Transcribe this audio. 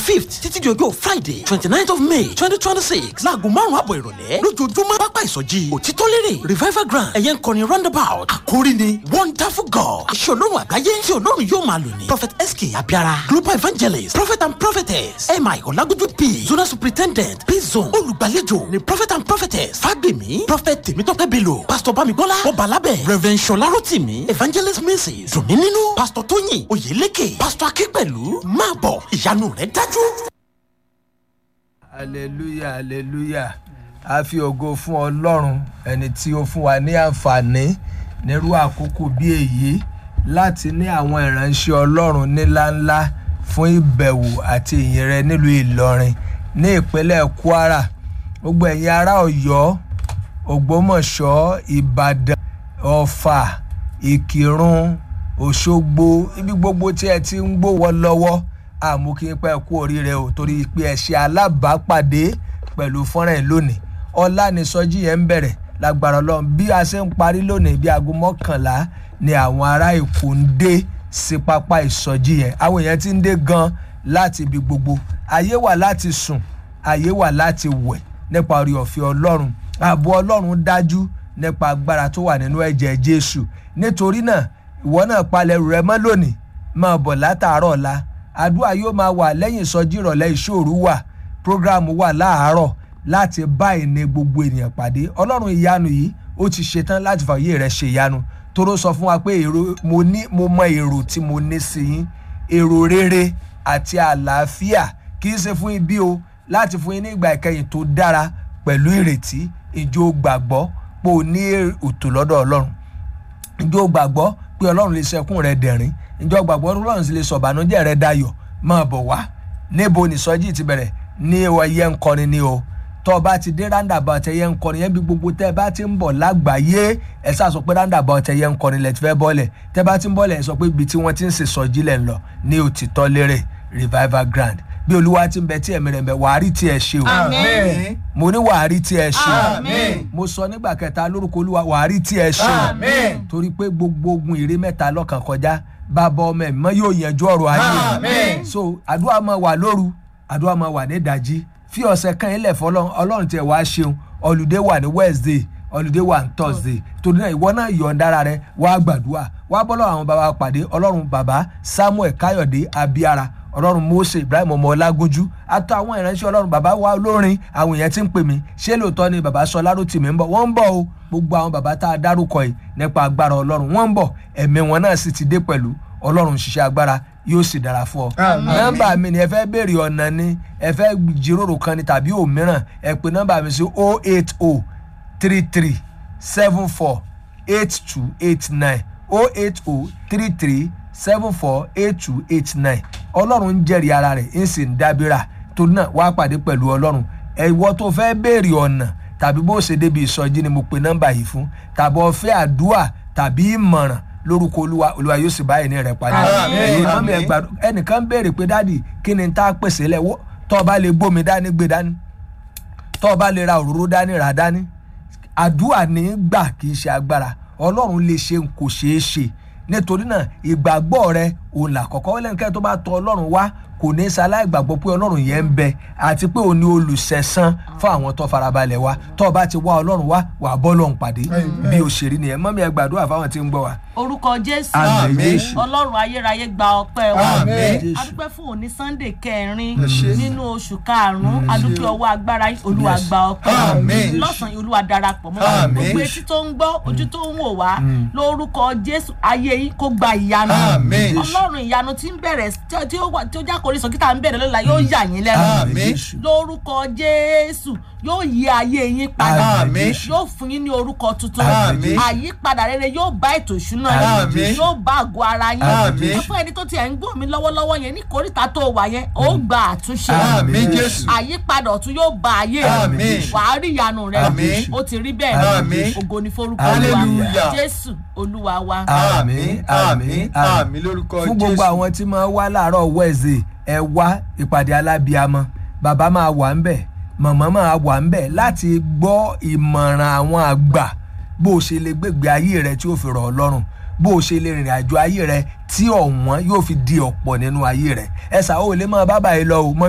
fifth títí di ọjọ́ friday twenty ninth of may twenty twenty six láago márùn-ún àbọ̀ ìrọ̀lẹ́ lójoojúmọ́ pápá ìsọjí òtítọ́ lérè revival ground ẹ̀yẹ ń kọrin roundabout àkórí ni wonderful god aṣọ ọlọ́run àgbáyé tí ọlọ́run yóò máa lò ní prophet sk abiara global evangelist prophet and prophetess mi ọlágójú p zona superintendent p zone olùgbàlejò ni prophet and prophetess fagbemi prophet tèmítọ́pẹ́ bello pastor bamigbọ́lá ọbalábẹ̀ reverend ṣọlá rotimi evangelist mrs dùnmí nínú pastor tóyìn oyèlékè pastor akínpẹ̀lú máa bọ̀ ìyanu rẹ̀ dájú. hallelujah hallelujah a fi ògo fún ọlọ́run ẹni tí ó fún wa ní àǹfààní nírú àkókò bí èyí láti ní àwọn ìránṣẹ́ ọlọ́run níláńlá fún ìbẹ̀wò àti ìyìn rẹ nílùú ìlọrin ní ìpínlẹ̀ kwara gbogbo ẹ̀yin ará ọ̀yọ́ ògbómọ̀ṣọ́ ìbàdàn ọ̀fà ìkírun òṣogbo ibi gbogbo tí ẹ ti ń gbówó lọ́wọ́ àmú kí n pẹ́ kú oríire o torí pé ẹ ṣe alábàápàdé pẹ̀lú fọ́nrán ẹ̀ lónìí ọlá ní sọjí yẹn ń bẹ̀rẹ̀ lágbára ọlọ́run bí a ṣe ń parí lónìí bí aago mọ́kànlá ni àwọn ará èkó ń dé sí pápá ìsọjí yẹn àwọn èèyàn ti ń dé gan láti ibi gbogbo ayé wà láti sùn ayé wà láti wẹ̀ nípa orí ọ̀fẹ́ ọlọ́run ààbò ọlọ́run dájú nípa agbára tó wà nínú ẹ̀jẹ̀ jésù nítorí náà ìwọ náà palẹ̀ rẹ mọ́ lónìí máa bọ̀ látàárọ̀ ọ̀la àdúrà yóò máa wà lẹ́yìn ìsọjí ìrọ̀lẹ́ ìṣòro wà prógráàmù wà láàárọ̀ láti bá ìní gbogbo ènìyàn pàdé ọlọ́run ìyanu yìí ó ti ṣetán láti fàyè rẹ̀ ṣe ìyanu tóró sọ fún wa pé èrò mo ní mo mọ èrò tí mo ní sí yín èrò rere àti àlàáfíà kì í ṣe fún ibi o láti fún yín ní ìgbà ìkẹyìn tó dára pẹ̀lú ìrètí ìjó gbàgbọ́ pé o ní òtò lọ́dọ̀ ọlọ́run ìjó gbàgbọ́ pé ọlọ́run lè ṣẹkún rẹ dẹ̀rín ìjọ gbàgbọ́ ọlọ́run sì lè sọ ìbànújẹ́ rẹ dayọ̀ máa bọ̀ wá níbo nìsọjí ti bẹ̀rẹ̀ ní ẹyẹ ń kọrin ni o tọ́ ọ bá ti dé roundabout ẹyẹ ń kọrin yẹn bí gbogbo tẹ́ ẹ bá ti ń bọ̀ lágbàáyé ẹ sá sọ pé roundabout ẹyẹ ń kọrin lẹ̀ ti fẹ́ bọ́lẹ̀ tẹ́ bá ti ń bọ́lẹ̀ ẹ sọ pé ibi tí wọ́n ti ń ṣe sọjí lẹ̀ ń lọ ní òtítọ́ lérè revival grand bí olúwa ti ń bẹ tí ẹ̀mí rẹ̀ ń bẹ wàá rí tí ẹ ṣe o Àmín. mo ní wàá rí tí ẹ ṣe o Àmín. mo sọ nígbà kẹta lórúkọ olúwa wàá rí tí ẹ ṣe o Àmín. torí pé gbogbo ogun ìrè mẹ́ta lọ́kàn kọjá bàbá ọmọ ẹ̀ mọ́ yóò yanjú ọ̀rọ̀ ayé Àmín. so àdúrà máa wà lóru àdúrà máa wà ní ìdájí fi ọ̀sẹ̀ kan ilẹ̀ fọlọ́run ọlọ́run tiẹ̀ wá ṣeun ọ̀lùdé wà ní wednesday ọ̀lùdé wà ní thursday torí náà ìwọ náà yọ̀ǹda ara rẹ wá gbàdúrà wá bọ́lọ̀ àwọn bàbá pàdé ọlọ́run bàbá samuel káyọ̀dé abíára ọlọ́run mose ibrahim ọmọ ọlágúnjú àtọ àwọn ìránṣẹ́ ọlọ́run bàbá wa olórin àwọn èèyàn ti ń pè mí ṣé lóòótọ́ ni bàbá sọ láròtìmí ń bọ̀ wọ́n ń bọ̀ o gbogbo àwọn bàbá tá a dárúkọ yìí nípa agbára ọlọ́run wọ́n ń bọ̀ ẹ̀mí wọn náà sì ti dé pẹ̀lú ọlọ́run ṣiṣẹ́ agbára yóò sì dára fún ọ. Àmín. nọ́mbà mi ni ẹ fẹ́ béèrè ọ̀nà ni ẹ fẹ́ jíròrò kan ni tàbí òmíràn ẹ pè nọ́mbà mi sí o eight o three three seven four eight two eight nine o eight o three three seven four eight two eight nine ọlọ́run ń jẹ́rìí ara rẹ̀ ń sì ń dábìrà torí náà wàá pàdé pẹ̀lú ọlọ́run ẹ̀wọ́ tó fẹ́ béèrè ọ̀nà tàbí bó ṣe débi ìsọjí ni mo pe nọ́mbà yìí fún tàbí ọ̀fẹ́ àdúà tàbí ìmọ̀ràn lórúkọ olúwa olúwa yóò sì báyìí ní rẹ̀ pàdé Àmín. ẹ̀yin mọ́mí Àmín. ẹ gbàdú ẹnìkan béèrè pé dáàdì kí ni tá a pèsè lẹ̀ wọ́ tọ́ ọ bá lè gbómi dání gbé dání tọ́ ọ bá lè ra òróró dání rà dání àdúrà ní gbà kì í ṣe agbára ọlọ́run lè ṣe kò ṣeé ṣe nítorí náà ìgbàgbọ́ rẹ òun là kọ́kọ́ lẹ́nikẹ́ni tó bá tọ ọlọ́run wá kò ní sáláì gbàgbọ́ pé ọlọ́run yẹn ń bẹ àti pé òun ni olùsẹ̀sán fún àwọn tó farabalẹ̀ wá tó o bá ti wá ọlọ́run wá wà bọ́ lọ́hùn pàdé bí o ṣe rí nìyẹn mọ́mí ẹ gbàdúrà fáwọn tí ń gbọ́ wa. orúkọ jésù Àmín. Jésù. ọlọ́run ayérayé gba ọpẹ́ wa Àmín. adúpẹ́ fún òní sunday kẹrin ṣé. nínú oṣù karùn-ún adúpẹ́ ọwọ́ agbára yín, olúwa Yes. gba ọpẹ́ wa Àmín. lọ́sàn-án yìí olúwa darapọ̀ mọ́ wa Àmín. gbogbo etí tó ń gbọ́ ojú tó ń wò wá lórúkọ jésù ayé yín kó gba ìyanu Àmín. ọlọ́run ìyanu tí ń bẹ̀rẹ̀ tí- tí ó wà- tí ó jákòrí sọ kíta ń bẹ̀rẹ̀ lọ́la yóò yà yín lẹ́nu Àmín. lórúkọ jésù yóò yí ayé yín padà Àmín. yóò fún yín ní orúkọ tuntun Àmín. àyípadà rere yóò bá ètò ìṣúná Àmín. yín yóò bá àgọ́ ara yín Àmín. ẹ fún ẹni tó tiẹ̀ ń gbọ́ mi lọ́wọ́lọ́wọ́ yẹn ní kòríta tó wà yẹn ó gba àtúnṣe Àmín Jésù. àyípadà ọ̀tún yóò bá ayé Àmín. wàá rí ìyanu rẹ Àmín. ó ti rí bẹ́ẹ̀ Àmín. ògo ní forúkọ olúwa Hallelujah. jésù olúwa wa. Àmín. Àmín. Àmín lórúkọ fún gbogbo Jésù. àwọn tí máa wá láàárọ̀ wẹ̀ẹ̀sì ẹ wá ìpàdé alábíàmọ́ bàbá máa wà ń bẹ̀ màmá máa wà ń bẹ̀ láti gbọ́ ìmọ̀ràn àwọn àgbà bó o ṣe lè gbégbé ayé rẹ tí ó fi rọ̀ ọ́ lọ́rùn bó o ṣe lè rìnrìn àjò ayé rẹ tí ọ̀wọ́n yóò fi di ọ̀pọ̀ nínú ayé rẹ ẹ̀sà ó lè máa bá báyìí lọ o mọ́